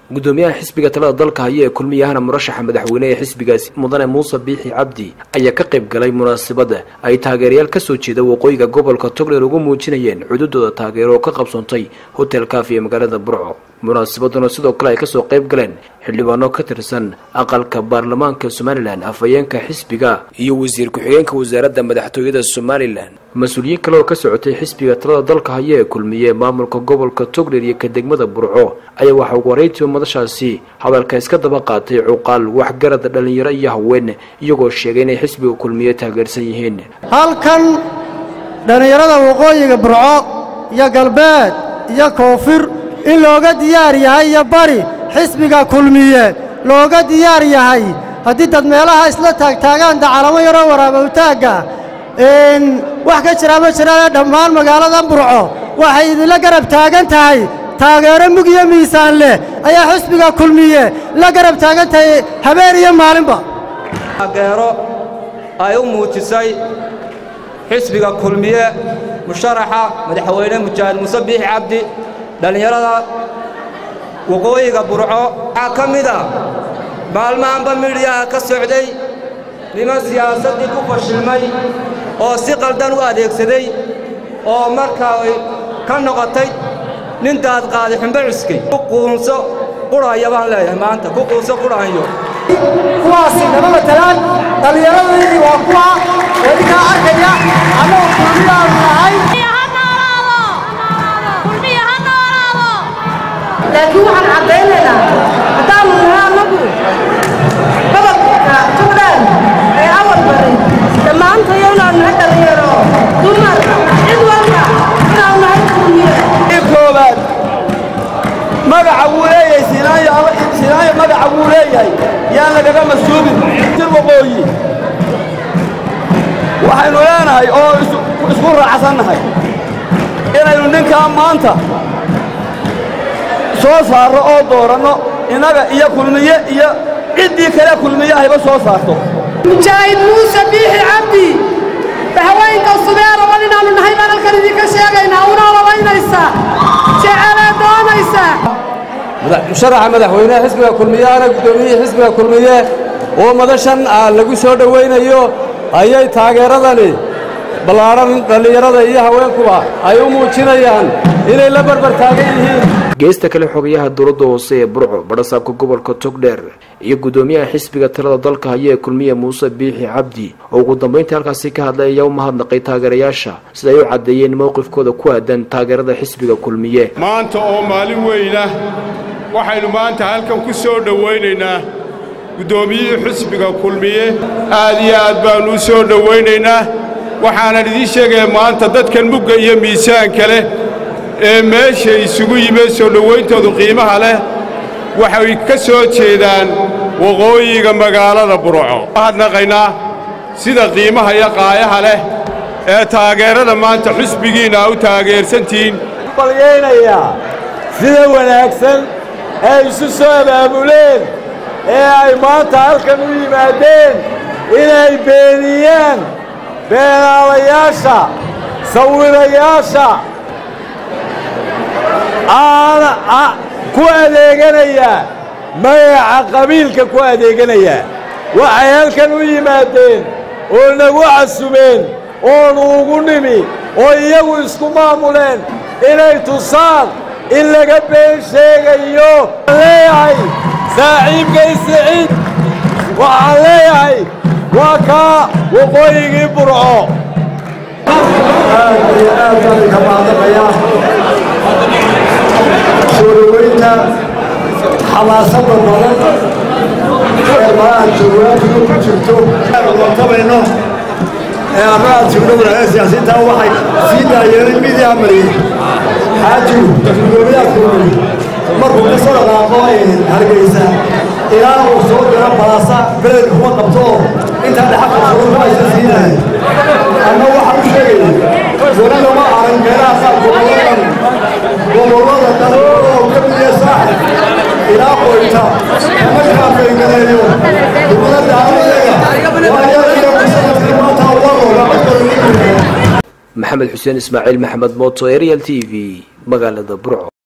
gudoomiyaha xisbiga talada dalka haya ee kulmiyahana murashaxa madaxweyne ee xisbigaasi mudane muuse biixi cabdi ayaa ka qayb galay munaasabada ay taageerayaal kasoo jeeda waqooyiga gobolka togdheer ugu muujinayeen cududooda taageero oo ka qabsoontay hotel kafi ee magaalada burco munaasabaduna sidoo kale ay kasoo qayb galeen xildhibaano ka tirsan aqalka baarlamaanka somalilan afhayeenka xisbiga iyo wasiir ku-xigeenka wasaaradda madaxtooyada somalilan mas-uuliyiin kale oo ka socotay xisbiga talada dalka haya ee kulmiye maamulka gobolka togdheer iyo ka degmada burco ayaa waxaa ugu horeyntiiba madashaasi hadalka iska daba qaatay cuqaal waxgarada dhallinyaro iyo haween iyagoo sheegay inay xisbiga kulmiye taageersan yihiin halkan dhallinyarada waqooyiga burco iyo galbeed iyo koonfur in looga diyaar yahay iyo bari xisbiga kulmiye looga diyaar yahay haddii dad meelaha isla taagtaagaan dacalamo yaroo waraabowtaagga wax ka jiraa ma jiraan dhammaan magaalada burco waxay idinla garab taagan tahay taageero mug iyo miisaan leh ayaa xisbiga kulmiye la garab taagan tahay habeen iyo maalinba taageero ay u muujisay xisbiga kulmiye musharaxa madaxweyne mujaahid muuse biixi cabdi dhallinyarada waqooyiga burco waxaa ka mid a maalmahanba midhiyaha ka socday niman siyaasaddii ku fashilmay oo si qaldan u adeegsaday oo markaa ay ka noqotay nin daadqaaday xumbo cuskay ku quunso qurhaya baan leeyahay maanta ku quunso qurhanyo kuwaasi nama matalaan dhallinyaradaydii waa kuwa idinkaa arkaya annagu kulmiyaanu nahay laakiin waxaan caddaynaynaa haddaanu nahay annagu gobolka tugdhaan ee awal baray dhammaantayo inaanu nahay dhallinyaro dumar cid walba inaanu nahay kulmiye koobaad magaca wuu leeyahay sinaayo magaca wuu leeyahay yaan lagaga masuubin jir waqooyi waxaynu leenahay oo isku raacsannahay inaynu ninkaa maanta soo saarro oo dooranno innaga iyo kulmiye iyo ciddii kale kulmiye ahayba soo saarto mujaahid muuse biixi cabdi haweenka subee raban inaannu nahay baan halkan idinka sheegaynaa una olabaynaysaa jecelee doonaysaa musharaxa madaxweyneha xisbiga kulmiyahana guddoomiyihii xisbiga kulmiye oo madashan lagu soo dhowaynayo ayay taageeradani ballaadhan dhallinyarada iyo haweenkuba ay u muujinayaan inay la barbar taagan yihiin geesta kale xogayaha dowladda hoose ee burco badhasaabka gobolka togdheer iyo guddoomiyaha xisbiga talada dalka haya ee kulmiye muuse biixi cabdi oo ugu dambayntii halkaasi ka hadlay ayaa u mahadnaqay taageerayaasha sida ay u caddeeyeen mowqifkooda ku aadan taageerada xisbiga kulmiye maanta oo maalin weyna waxaynu maanta halkan ku soo dhowaynaynaa guddoomiyihii xisbiga kulmiye aad iyo aad baannu u soo dhowaynaynaa waxaanan idiin sheegaya maanta dadkan mugga iyo miisaanka leh ee meesha isugu yimid soo dhowayntoodu qiimaha leh waxay ka soo jeedaan waqooyiga magaalada burco mahadnaqaynaa sida qiimaha iyo qaayaha leh ee taageerada maanta xusbigiinna a u taageersantihiin balyaynayaa sida wanaagsan ee isu soo abaabuleen ee ay maanta halkan u yimaadeen inay beeniyaan beenaalayaasha sawirayaasha aana ku adeeganaya magaca qabiilka ku adeeganaya waxay halkan u yimaadeen oo nagu casumeen oonu ugu nimi oo iyagu isku maamuleen inay tusaan in laga been sheegayo waxaan leeyahay saaxiibkay siciid waxaan leeyahay waa kaa waqooyigii burco aad iyo aad baan ka mahadnaqayaa soo dhowaynta xamaasada badan ee malaha jawaabku ku jirto tabayno ee arraad sugno walaalaha siyaasiyiinta waxay sii daayeenay midiyaa mariyey xaajigu gudoomiyaha kulmiy markuu ka soo dhaqaaqo hargeysa ilaa uu soo diro balaasa beled kuma qabto oo intaa dhaxalka furunku aysa siinahay anna waxaan u sheegaya weliba ma aran meelaha qaar gobolladan gobollada dhan oo ka midiya saaxib ilaa qoyta kama kaafaygadeeyo dowladda aniyaga waayaaiyo kusanadkii maanta warooga codkooda maxamed xuseen ismaaciil maxamed mooto ariel t v magaalada burco